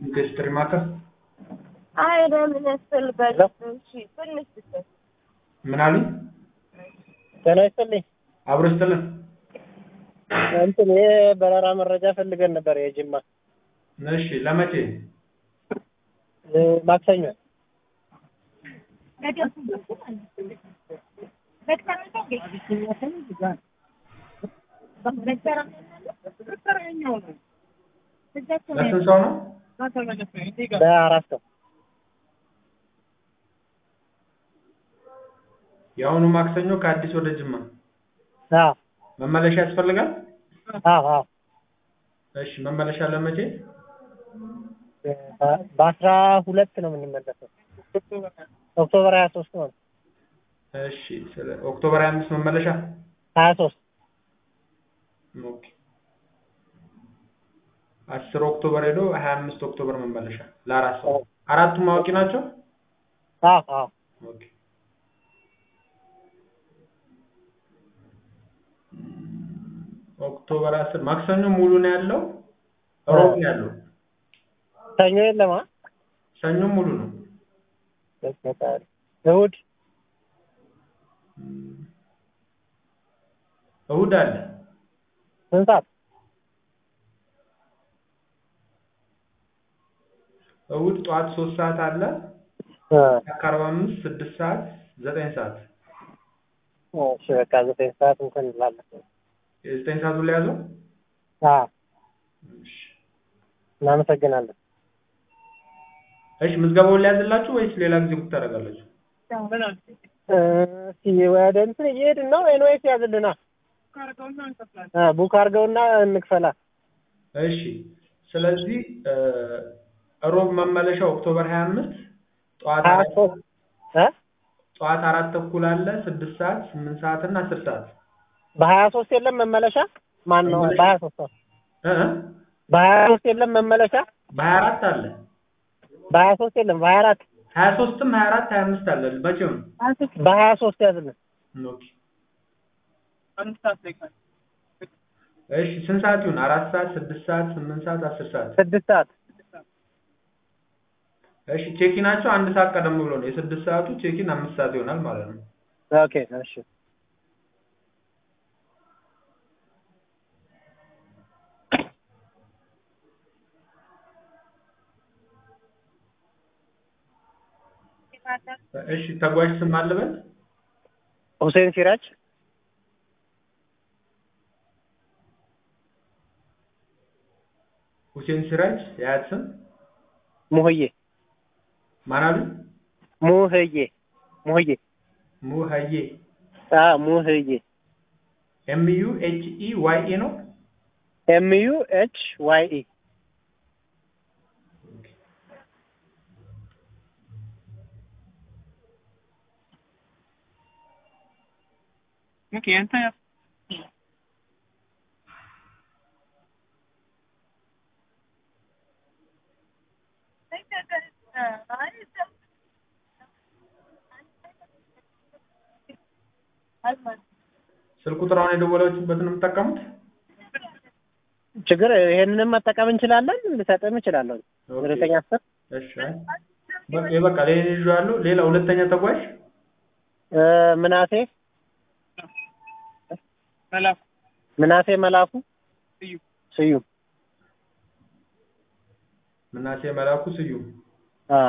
ሂስትሪ ማዕከል አይ ለምን ያስፈልጋል? እሺ ትንሽ ብቻ ምን አሉኝ? ጤና ይስጥልኝ። አብሮ ይስጥልን። እንትን ይሄ በረራ መረጃ ፈልገን ነበር የጅማ እሺ ለመቼ? እ፣ ማክሰኞ ለስንት ሰው ነው? በአራት ሰው የአሁኑ ማክሰኞ ከአዲስ ወደ ጅማ አዎ መመለሻ ያስፈልጋል? አዎ አዎ እሺ መመለሻ ለመቼ? በ- በአስራ ሁለት ነው የምንመለሰው ኦክቶበር ሀያ ሶስት ነው እሺ ስለ ኦክቶበር 25 መመለሻ ሀያ ሶስት ኦኬ። 10 ኦክቶበር ሄዶ 25 ኦክቶበር መመለሻ ለአራት ሰው አራቱም አዋቂ ናቸው? አዎ አዎ ኦኬ። ኦክቶበር 10 ማክሰኞ ሙሉ ነው ያለው፣ ሮብ ነው ያለው፣ ሰኞ የለማ ሰኞ ሙሉ ነው። እሑድ እሑድ አለ። ስንት ሰዓት እሑድ ጠዋት 3 ሰዓት አለ፣ እ፣ ከአርባ አምስት ስድስት ሰዓት ዘጠኝ ሰዓት እሺ በቃ ዘጠኝ ሰዓት እንትን እንላለን የዘጠኝ ሰዓቱን ላይ ያዘው። አዎ እናመሰግናለን እሺ ምዝገባውን ሊያዝላችሁ ወይስ ሌላ ጊዜ ቡክ ታደርጋላችሁ? እ፣ እስኪ ወደ እንትን እየሄድን ነው ኤንዌስ ያዝልና እ፣ ቡክ አድርገውና እንክፈላ እሺ ስለዚህ እ፣ ሮብ መመለሻ ኦክቶበር 25 ጠዋት ሀያ አራት ሶስት እ ጠዋት አራት ተኩል አለ፣ ስድስት ሰዓት፣ ስምንት ሰዓት እና አስር ሰዓት በሀያ ሶስት የለም መመለሻ ማን ነው መመለሻ? በሀያ ሶስት ነው እ እ በሀያ ሶስት የለም መመለሻ በሀያ አራት አለ፣ በሀያ ሶስት የለም በሀያ አራት ሀያ ሶስትም ሀያ አራት ሀያ አምስት አለ። መቼው ነው? በሀያ ሶስት ያዝልን ኦኬ እሺ ስንት ሰዓት ይሁን? አራት ሰዓት፣ ስድስት ሰዓት፣ ስምንት ሰዓት፣ አስር ሰዓት ስድስት ሰዓት እሺ ቼኪናቸው አንድ ሰዓት ቀደም ብሎ ነው። የስድስት ሰዓቱ ቼኪን አምስት ሰዓት ይሆናል ማለት ነው። ኦኬ እሺ እሺ ተጓዥ ስም አለበት? ሁሴን ሲራጅ ሁሴን ሲራጅ የአያት ስም ሙህዬ ማን አሉ? ሙህዬ ሙህዬ ሙሀዬ አ ሙህዬ ኤም ዩ ኤች ኢ ዋይ ኢ ነው። ኤም ዩ ኤች ዋይ ኢ ስልክ ቁጥር አሁን የደወላችሁበትን ነው የምትጠቀሙት? ችግር ይሄንንም መጠቀም እንችላለን ልሰጥም እችላለሁ ኦኬ። ዘጠኝ አስር እሺ አይ፣ በቃ በቃ ሌላ ይዤዋለሁ። ሌላ ሁለተኛ ተጓዥ እ፣ ምናሴ ምናሴ መላኩ ስዩም ምናሴ መላኩ ስዩም። አ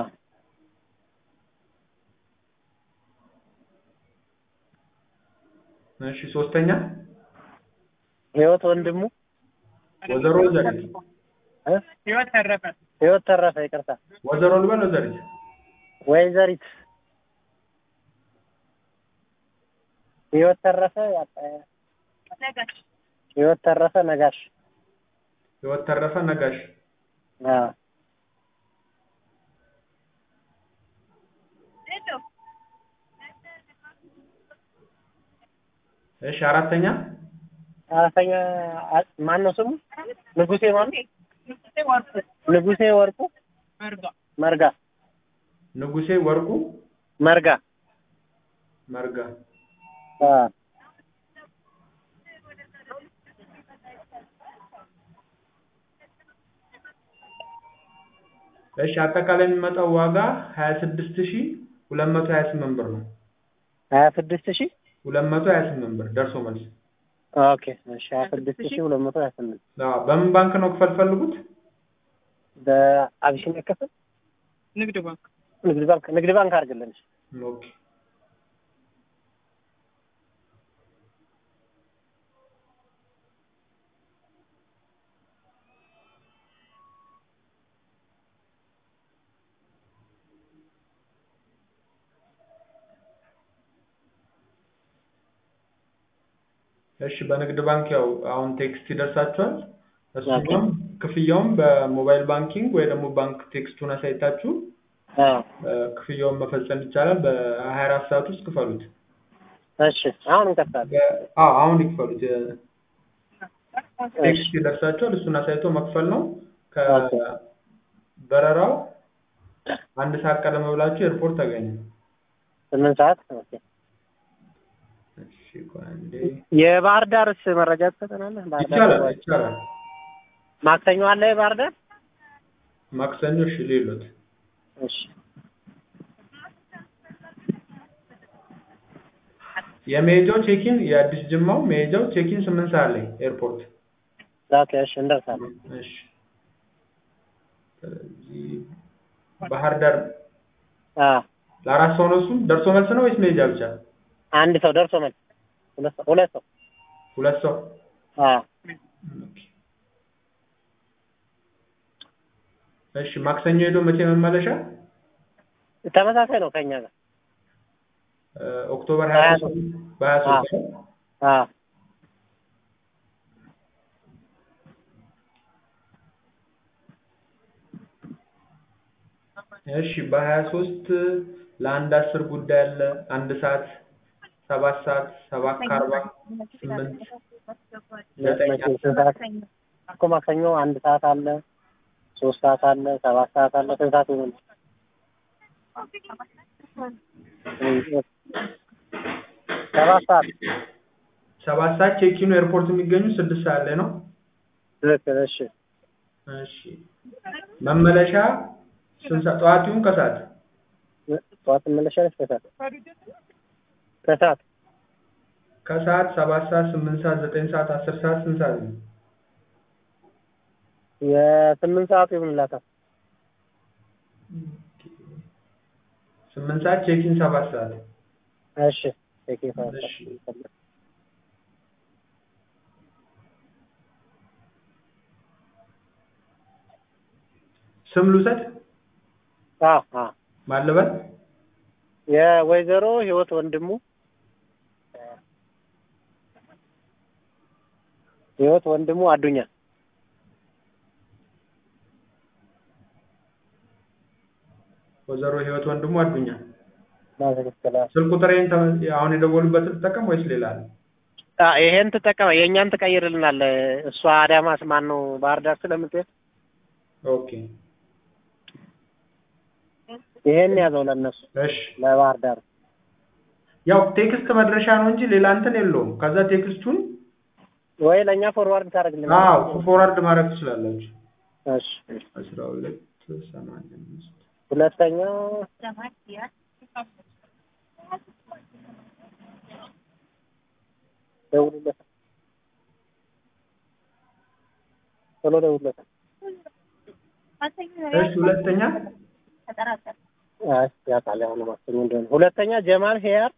እሺ ሶስተኛ ህይወት ወንድሙ ወይዘሮ ዘሪት እ? ህይወት ተረፈ ይቅርታ ወይዘሮ ልበል ወይዘሪት ወይዘሪት ህይወት ተረፈ ያጣ- ህይወት ተረፈ ነጋሽ ህይወት ተረፈ ነጋሽ። አ እሺ አራተኛ አራተኛ አ- ማን ነው ስሙ ንጉሴ ማን ንጉሴ ወርቁ መርጋ ንጉሴ ወርቁ መርጋ መርጋ። አ እሺ አጠቃላይ የሚመጣው ዋጋ ሀያ ስድስት ሺ ሁለት መቶ ሀያ ስምንት ብር ነው። ሀያ ስድስት ሺህ ሁለት መቶ ሀያ ስምንት ብር ደርሶ መልስ። ኦኬ እሺ ሀያ ስድስት ሺህ ሁለት መቶ ሀያ ስምንት አዎ በምን ባንክ ነው ክፈል ፈልጉት? በአቢሲኒያ ክፍል ንግድ ባንክ ንግድ ባንክ ንግድ ባንክ አድርግልን። እሺ። ኦኬ እሺ በንግድ ባንክ ያው አሁን ቴክስት ይደርሳችኋል። እሱኛም ክፍያውም በሞባይል ባንኪንግ ወይ ደግሞ ባንክ ቴክስቱን አሳይታችሁ አዎ እ፣ ክፍያውን መፈጸም ይቻላል። በሀያ አራት ሰዓት ውስጥ ክፈሉት። እሺ አሁን እንከፍታለን። በ- አዎ አሁን ይክፈሉት። የ- እሺ ቴክስት ይደርሳችኋል። እሱን አሳይቶ መክፈል ነው። ኦኬ። ከበረራው አንድ ሰዓት ቀደም ብላችሁ ኤርፖርት ተገኙ። ስምንት ሰዓት ኦኬ። እሺ ቆይ አንዴ። የባህር ዳርስ መረጃ ትሰጠናለህ? ባህር ዳር ይቻላል ወይ? ይቻላል። ማክሰኞ አለ የባህር ዳር? ማክሰኞ እሺ ሌሎት እሺ የመሄጃው ቼኪን የአዲስ ጅማው መሄጃው ቼኪን ስምንት ሰዓት ላይ ኤርፖርት። ኦኬ እሺ እንደርሳለን። እሺ ስለዚህ ባህር ዳር አዎ ለአራት ሰው ነው እሱም ደርሶ መልስ ነው ወይስ መሄጃ ብቻ? አንድ ሰው ደርሶ መልስ ሁለት ሰው ሁለት ሰው ሁለት ሰው አዎ ኦኬ። እሺ ማክሰኞ ሄዶ መቼ መመለሻ? ተመሳሳይ ነው ከኛ ጋር እ፣ ኦክቶበር ሀያ ሀያ ሶስት በሀያ ሶስት ነው። አዎ እሺ በሀያ ሶስት ለአንድ አስር ጉዳይ አለ። አንድ ሰዓት ሰባት ሰዓት ሰባት ከአርባ ስምንት ዘጠኝ መቼ ስንት ሰዓት እኮ ማክሰኞ አንድ ሰዓት አለ፣ ሶስት ሰዓት አለ፣ ሰባት ሰዓት አለ። ስንት ሰዓት ይሆናል? ሰባት ሰዓት ሰባት ሰዓት ቼኪኑ ኤርፖርት የሚገኙ ስድስት ሰዓት ላይ ነው። ትክክል። እሺ እሺ መመለሻ ስንት ሰዓት? ጠዋት ይሁን ከሰዓት? ጠዋት ትመለሻለሽ? ከሰዓት ከሰዓት ከሰዓት ሰባት ሰዓት ስምንት ሰዓት ዘጠኝ ሰዓት አስር ሰዓት ስንት ሰዓት ነው? የስምንት ሰዓቱ ይሆንላታል። ስምንት ሰዓት ቼኪን ሰባት ሰዓት እሺ ኦኬ ሰባት እሺ። ሰዓት ስም ልውሰድ አዎ አዎ ማን ልበል? የወይዘሮ ህይወት ወንድሙ ህይወት ወንድሙ አዱኛ ወይዘሮ ህይወት ወንድሙ አዱኛ። ማዘግተላ ስልክ ቁጥሬን ተ- አሁን የደወሉበትን ልጠቀም ወይስ ሌላ አለ? ይሄን ትጠቀመ የእኛን ትቀይርልናል። እሷ አዳማስ ማን ነው ባህር ዳር ስለምትሄድ ኦኬ ይሄን ያዘው ለእነሱ እሺ። ለባህር ዳር ያው ቴክስት መድረሻ ነው እንጂ ሌላ እንትን የለውም። ከዛ ቴክስቱን ወይ ለእኛ ፎርዋርድ ታደርግልናል። አዎ ፎርዋርድ ማድረግ ትችላላችሁ። እሺ አስራ ሁለት ሰማንያ አምስት ሁለተኛ ደውሉለት ቶሎ ደውሉለት። እሺ ሁለተኛ አይ ያውቃል አሁን ማክሰኞ እንደሆነ። ሁለተኛ ጀማል ሄያር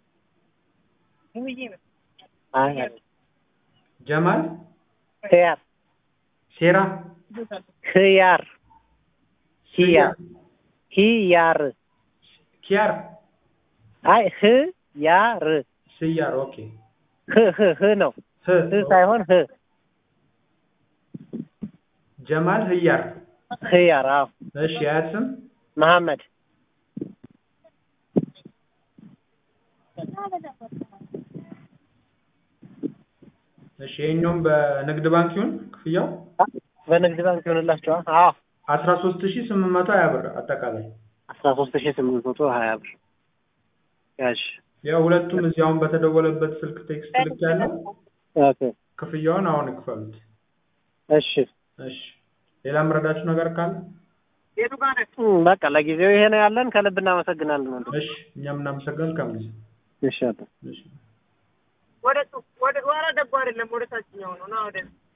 አይ አይ፣ ጀማል ሄያር ሴራ ህያር ሂያር ሂያር ኪያር አይ ህ ያር ስያር ኦኬ ህ ህ ህ ነው ህ ህ ሳይሆን ህ ጀማል ህያር ህያር አዎ እሺ የአያት ስም መሐመድ እሺ ይሄኛውም በንግድ ባንክ ይሁን ክፍያው በንግድ ባንክ ይሆንላችኋል። አዎ አስራ ሶስት ሺህ ስምንት መቶ ሀያ ብር አጠቃላይ አስራ ሶስት ሺህ ስምንት መቶ ሀያ ብር ያሽ ያው ሁለቱም እዚህ አሁን በተደወለበት ስልክ ቴክስት ልክ ያለው ኦኬ ክፍያውን አሁን ይክፈሉት። እሺ እሺ ሌላ የምረዳችሁ ነገር ካለ እም፣ በቃ ለጊዜው ይሄ ነው ያለን። ከልብ እናመሰግናለን ወንድም። እሺ እኛም እናመሰግናለን። ከምስ እሺ አባ እሺ ወደ ወደ ወረደ እኮ አይደለም ወደ ታችኛው ነው ና ወደ